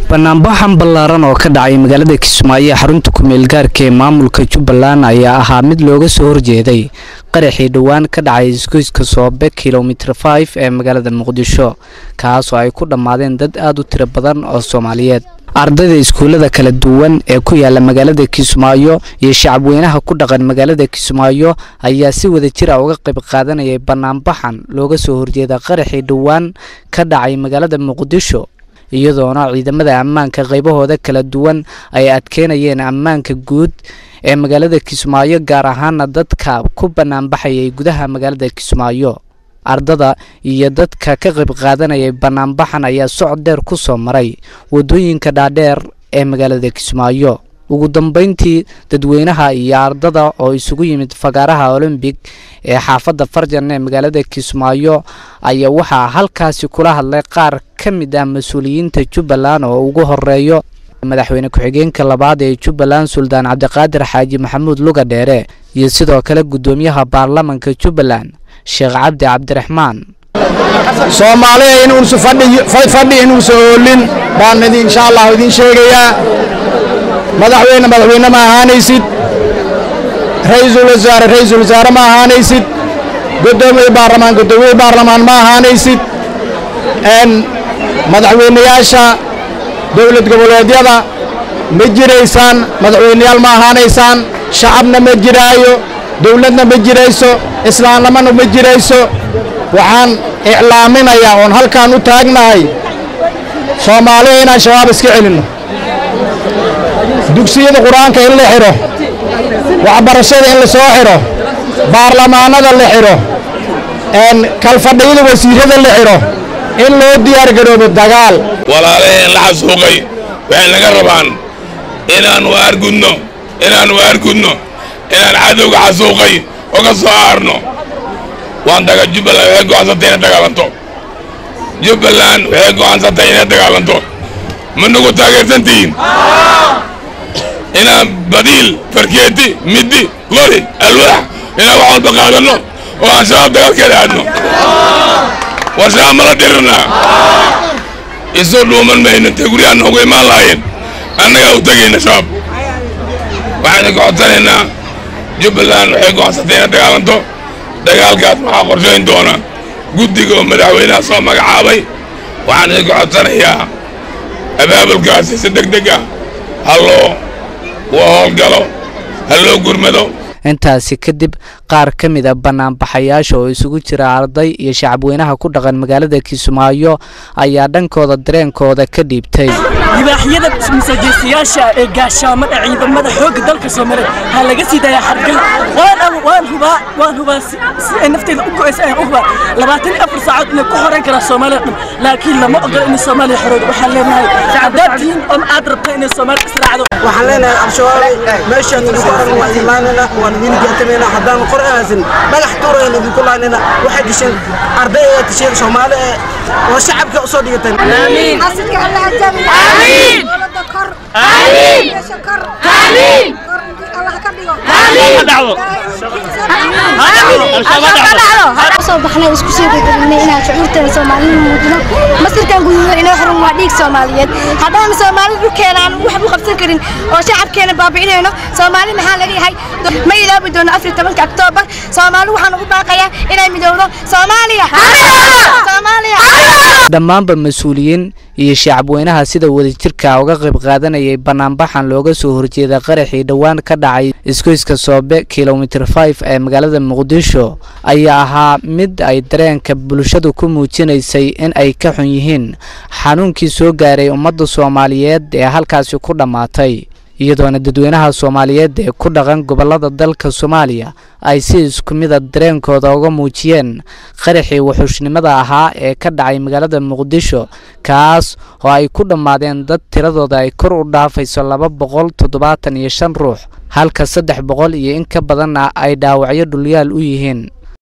banaanbaxan ballaaran oo ka dhacay magaalada kismaayo ee xarunta ku-meel gaarka ee maamulka jubbaland ayaa ahaa mid looga soo horjeeday qaraxii dhowaan ka dhacay isgoyska soobe kilomitir 5 ee magaalada muqdisho kaas oo ay ku dhammaadeen dad aad u tiro badan oo soomaaliyeed ardayda iskuullada kala duwan ee ku yaala magaalada kismaayo iyo shacabweynaha ku dhaqan magaalada kismaayo ayaa si wada jir ah uga qayb qaadanayay banaanbaxan looga soo horjeeda qaraxii dhowaan ka dhacay magaalada muqdisho iyadoona ciidamada ammaanka qaybahooda kala duwan ay adkeynayeen ammaanka guud ee magaalada kismaayo gaar ahaana dadka ku banaanbaxayay gudaha magaalada kismaayo ardada iyo dadka ka qayb qaadanayay banaanbaxan ayaa socod dheer ku soo maray waddooyinka dhaadheer ee magaalada kismaayo ugu dambeyntii dadweynaha iyo ardada oo isugu yimid fagaaraha olombig ee xaafadda farjan ee magaalada kismaayo ayaa waxaa halkaasi kula hadlay qaar ka mid ah mas-uuliyiinta jubbaland oo ugu horeeyo madaxweyne ku-xigeenka labaad ee jubbaland suldaan cabdiqaadir xaaji maxamuud luga dheere iyo sidoo kale guddoomiyaha baarlamanka jubbaland sheekh cabdi cabdiraxmaan soomaaliya inuusu fadhi inuusa oolin baan insha allah idiin sheegayaa madaxweyne madaxweyne ma ahaanaysid ra'iisul wasaare ra'iisul wasaare ma ahaanaysid guddoomiye baarlamaan guddoomiye baarlamaan ma ahaanaysid madaxweynayaasha dowlad goboleedyada ma jiraysaan madaxweyneyaal ma ahaanaysaan shacabna ma jiraayo dowladna ma jirayso islaamnimana ma jirayso waxaan iclaaminayaa oon halkaan u taagnahay soomaaliya inaan shabaab iska celinno dugsiyada qur-aanka in la xidho waxbarashada in la soo xidho baarlamaanada la xidho kalfadhiyada wasiirada la xidho in loo diyaar garoobo dagaal walaalaheen la xasuuqay waxay naga rabaan inaan waargudno inaan waargudno inaan cadowga xasuuqay oo ka soo aarno waan daga jubbaland waxay go'aansatay inay dagaalanto jubbaland waxay go'aansatay inay dagaalanto ma nagu taageersantihiin inaan badiil farkeeti middi qori alwaax inaan wax walba qaadanno oo aan shabaab dagaalkeeda aadno war shabaab mala dhirirnaa isu dhuuman mayno intay guryaha noogu imaan lahaayeen annagaa u tegayna shabaab waxaynu gocodsanaynaa jubbaland waxay go'aansatay inay dagaalanto dagaalkaas waxaa qorshayn doona guddiga oo madaxweynaha soo magacaabay waxaan idin gocodsanayaa abaabulkaasi si deg deg ah ha loo howlgalo ha loo gurmado intaasi kadib qaar ka mid a banaanbaxayaasha oo isugu jira arday iyo shacabweynaha ku dhaqan magaalada kismaayo ayaa dhankooda dareenkooda ka dhiibtay libaaxyada masaajiistayaasha ee gaashaamada ciidamada xoogga dalka soomaaliyeed ha laga sii dayaa xargal waan hubaa waan hubaa si ay nafteyda u go'aysa ayaan u hubaa labaatan iyo afar saacood inay ku horan karaa soomaaliya dhan laakiin lama ogola inay soomaaliya xoroodo waxaan leenahay haddaad tihiin oo aad rabta inay soomaaliya israacdo waxaan leenahay al-shabaab meeshaan idinku oran waa imaanayna waan idin gaatamayna haddaan qor ahaysan dhagax tuurayna idinku laanayna waxay disheen arday ayaa disheen soomaali ee oo shacabka usoo dhigateen آمين أسدك الله جميع آمين ولد كر آمين شكر آمين الله كبير آمين soo baxnay isku soo gudubnay inaan shucuurteena soomaalida muujino masirkan guduuda inoo xiran waa dhiig soomaaliyeed haddaan soomaalida dhulkeena aan wax u qabsan karin oo shacabkeena baabi'inayno soomaali maxaa laga yahay ma ilaabi doono afar tobanka oktoobar soomaali waxaan ugu baaqayaa inay midowdo soomaaliya soomaaliya dhammaanba mas-uuliyiin iyo shacabweynaha sida wadajirka uga qayb qaadanayay banaanbaxan looga soo horjeeda qaraxii dhowaan ka dhacay isgoyska soobe kilomitir 5 ee magaalada muqdisho ayaa ahaa mid ay dareenka bulshadu ku muujinaysay in ay ka xun yihiin xanuunkii soo gaaray ummadda soomaaliyeed ee halkaasi ku dhammaatay iyadoona dadweynaha soomaaliyeed ee ku dhaqan gobollada dalka soomaaliya ay si isku mida dareenkooda uga muujiyeen qaraxii wuxuushnimada ahaa ee ka dhacay magaalada muqdisho kaas oo ay ku dhammaadeen dad tiradooda ay kor u dhaafayso laba boqol toddobaatan iyo shan ruux halka saddex boqol iyo in ka badanna ay dhaawacyo dhulyaal u yihiin